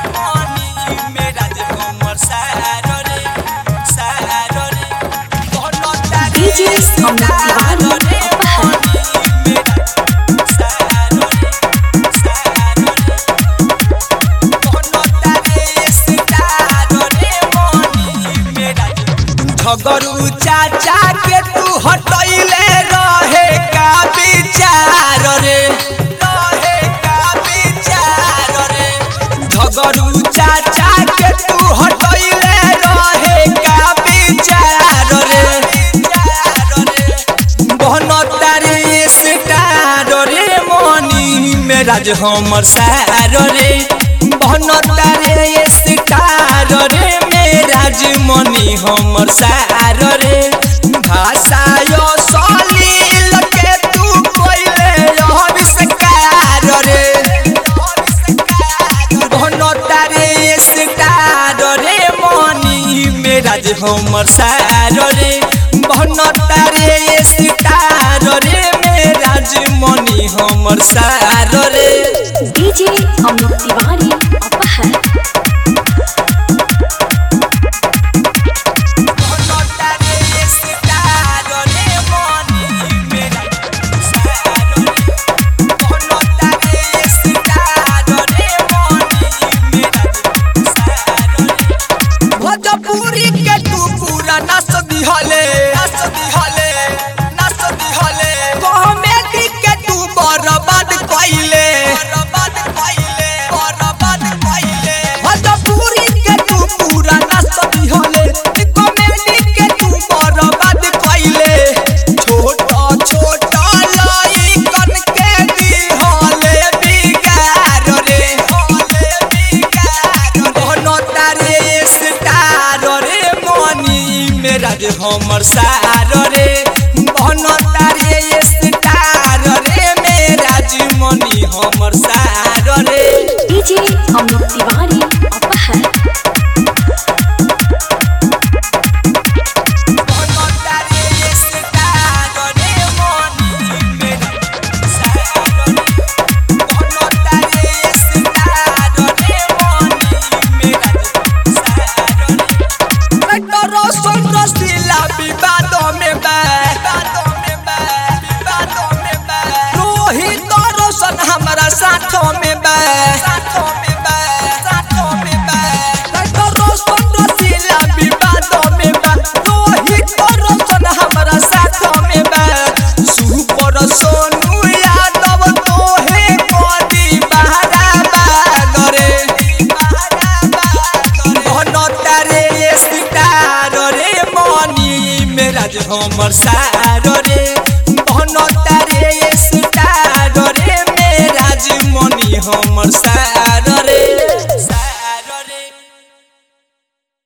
मनी मेरा जे हमर सारो रे सारो रे कोनो तारे DJ अमित तिवारी अपहर झगरू चाचा के तू हटैले रहे का विचार रे रहे का विचार रे झगरू चाचा के तू हटैले रहे का विचार रे बनतारे स्टार रे मनी मेरा जे हमर सार रे बनतारे स्टार रे मेरा जे मनी हमर सार रे भाषा यो सलील के तू कोइले अविष्कार रे बनतारे स्टार रे मनी मेरा जे हमर सार रे बनतारे स्टार रे मेरा जे मनी हमर सार रे DJ अमित तिवारी अपहर बनतारे स्टार रे मनी मेरा सार रे बनतारे स्टार रे मनी मेरा सार रे भोजपुरी के तू पूरा नाच दिहले नाच दिहले नाच दिहले कॉमेडी के तू बर्बाद कइले बर्बाद कइले बर्बाद कइले भोजपुरी के तू पूरा नाच दिहले कॉमेडी के तू बर्बाद कइले छोटा छोटा लइकन के दिहले बिगाड़ रे हले बिगाड़ कोनो तारे स्टार रे मनी मेरा जे हमर सार रे बनो तारे स्टार रे मेरा जे मनी हमर सार रे DJ अमित तिवारी अपहर बनो तारे स्टार रे मनी मेरा सार रे बनो तारे स्टार रे मनी मेरा सार रे डरो सुन रसीला विवादों में बा विवादों में बा विवादों में बा रोहित रोशन हमारा साथों में बा साथों में बा साथों में बा डरो सुन रसीला विवादों में बा रोहित रोशन हमारा साथों में बा सुपर सोनू यादव तोहे कोदी बहरा बागरे बहरा बागरे बनतारे स्टार रे मनी मेरा जे हमर सार रे बनतारे स्टार रे मेरा जे मनी हमर सार